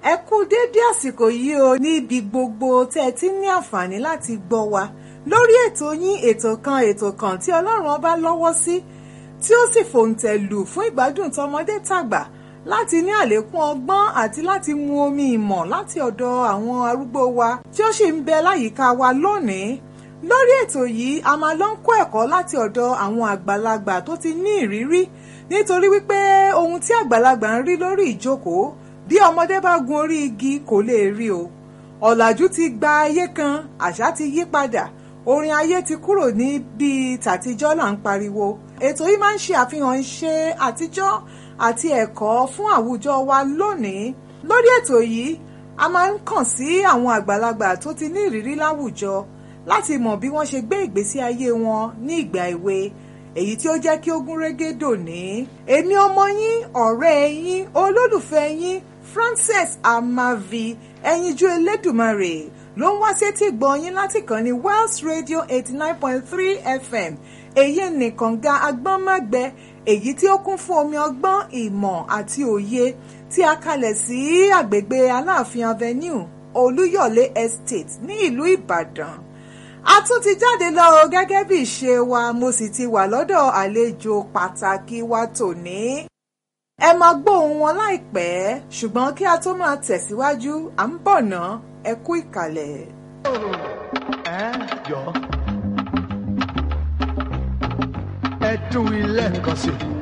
ẹ kú déédé àsìkò yìí o níbi gbogbo tẹ́ ẹ ti ní àǹfààní láti gbọ́ wa lórí ètò yín ètò kan ètò kan tí ọlọ́run ọba lọ́wọ́ sí tí ó sì fòǹtẹ̀ lù fún ìgbádùn tọmọdé tàgbà láti ní àlékún ọgbọ́n àti láti mu omi ìmọ̀ láti ọ̀dọ̀ àwọn arúgbó wa tí ó sì ń bẹ láyìíká wa lónìí lórí ètò yìí a máa lọ ń kọ́ ẹ̀kọ́ láti ọ̀dọ̀ àwọn àgbàlagbà tó ti ní ìrírí nítorí wípé ohun tí àgbàlagbà ń rí lórí ìjókòó bí ọmọdé bá gun orí igi kò lè rí o ọ̀làjú ti gba ayé kan àṣà ti yí padà orin ayé ti kúrò ní bíi tàtijọ́ là ń pariwo ètò yìí máa ń ṣe àfihàn iṣẹ́ àtijọ́ àti ẹ̀kọ́ fún àwùjọ wa lónìí lórí ètò yìí a máa ń kàn sí àwọn àgbàlagbà tó ti ní ìrírí láwùjọ láti mọ̀ bí wọ́n ṣe gbé ìgbésí ayé wọn ní ìgbà èwe èyí tí ó jẹ́ kí ó gún régé dòní. èmi ọmọ yín ọ̀rẹ́ yín olólùfẹ́ yín Frances Amavi ẹyinjú Elédùmarè ló ń wá sétí gbọ́ yín láti kàn ní Wells Radio eighty nine point three FM èyí nìkan ga agbọ́nmágbẹ èyí tí ó kún fún omi ọgbọ́n ìmọ̀ àti òye tí a kalẹ̀ sí àgbègbè Aláàfin Avenue Olúyọ̀lé Estate ní ìlú Ìbàdàn a tún ti jáde lọ o gẹ́gẹ́ bí ìṣe wa mo sì ti wà lọ́dọ̀ àlejò pàtàkì wa tòní. ẹ máa gbóhùn wọn láìpẹ́ ṣùgbọ́n kí a tó máa tẹ̀síwájú à ń bọ̀ ná ẹ kú ìkàlẹ̀. ẹ jọ ẹ tún ilé nǹkan sí i.